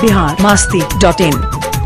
Bihar Masti dot इन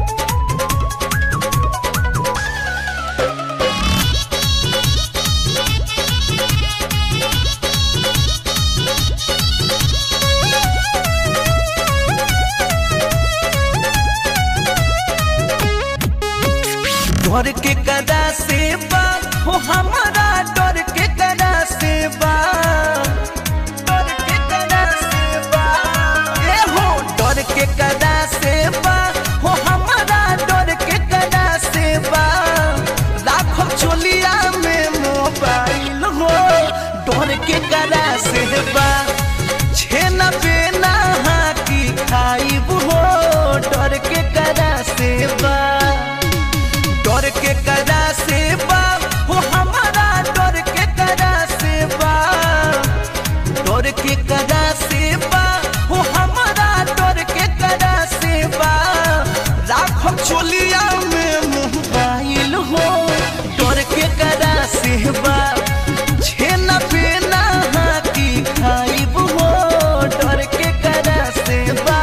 डर के कदा से बा हो हमारा डर के कदा से बा डर के कदा से बा ए हो डर के कदा से बा हो हमारा डर के कदा से बा लाखों चोलिया में मोबाइल हो डर के कदा से बा छेना बेना हाकी खाइब हो डर के कदा से बा डर के कदा से बा हो हमारा डर के कदा से बा डर के कदा से बा हो हमारा डर के कदा से बा लाखों चोलिया में मोबाइल हो डर के कदा से बा छेना पेना हाकी खाइब हो डर के कदा से बा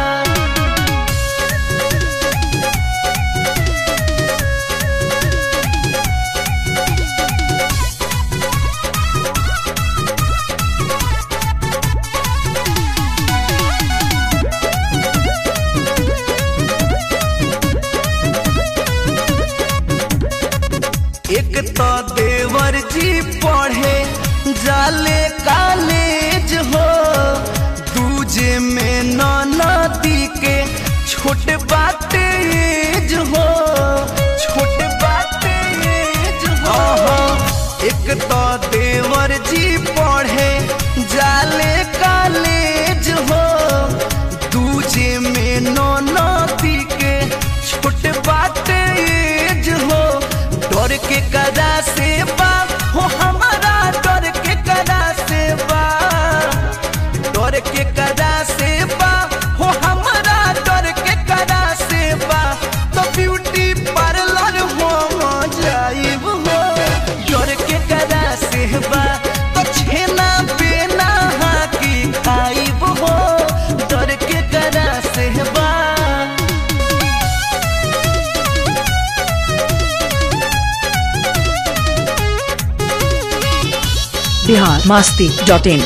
एक तो देवर जी पढ़े जाले कॉलेज हो दूजे में नदी के छोट बात एज हो छोट बात एज हो एक तो देवर जी पढ़े जाले कॉलेज हो दूजे में नदी के छोट बात एज हो डर के कदा से बा हो हमारा डर के कदा से बा डर के कदा से बा हो हमारा डर के कदा से बा तो ब्यूटी पार्लर हो जाइब हो डर के कदा से बा तो छेना बेना हाकी खाइब हो डर के कदा से बा बिहार मास्ती डॉट इन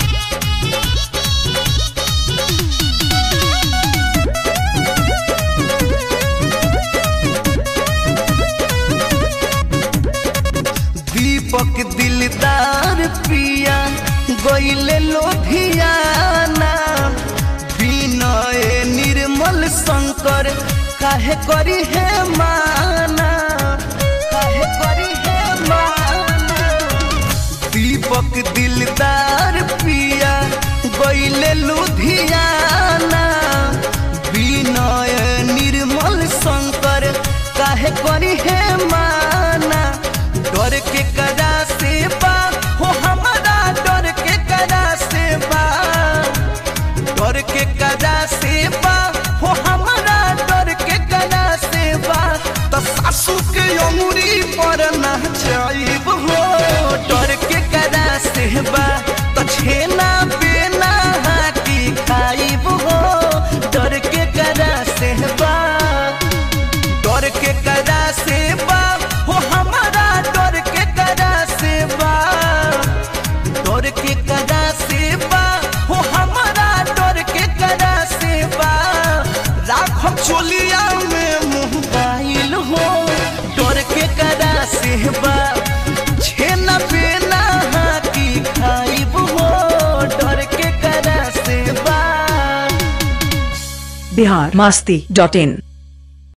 दीपक दिलदार पिया गईले लोधियाना विनय निर्मल शंकर काहे करी है माना काहे करी है माना दीपक दिलदार पिया गईले लुधियाना विनय निर्मल शंकर काहे करी है माना डर के कदा से बा हो हमारा डर के कदा से बा डर के कदा से बा हो हमारा डर के कदा से बा तो सासू के अमूरी पर ना जाइब हो डर के कदा से बा तो छेना बेना हाकी खाइब हो डर के कदा से बा डर के कदा से बा हो हमारा डर के कदा से बा डर के कदा से बा हो हमारा डर के कदा से बा लाखों चोलिया में मोबाइल हो डर के कदा से बा छेना पेना हाकी खाइब हो डर के कदा से बा बिहार मास्ती डॉट इन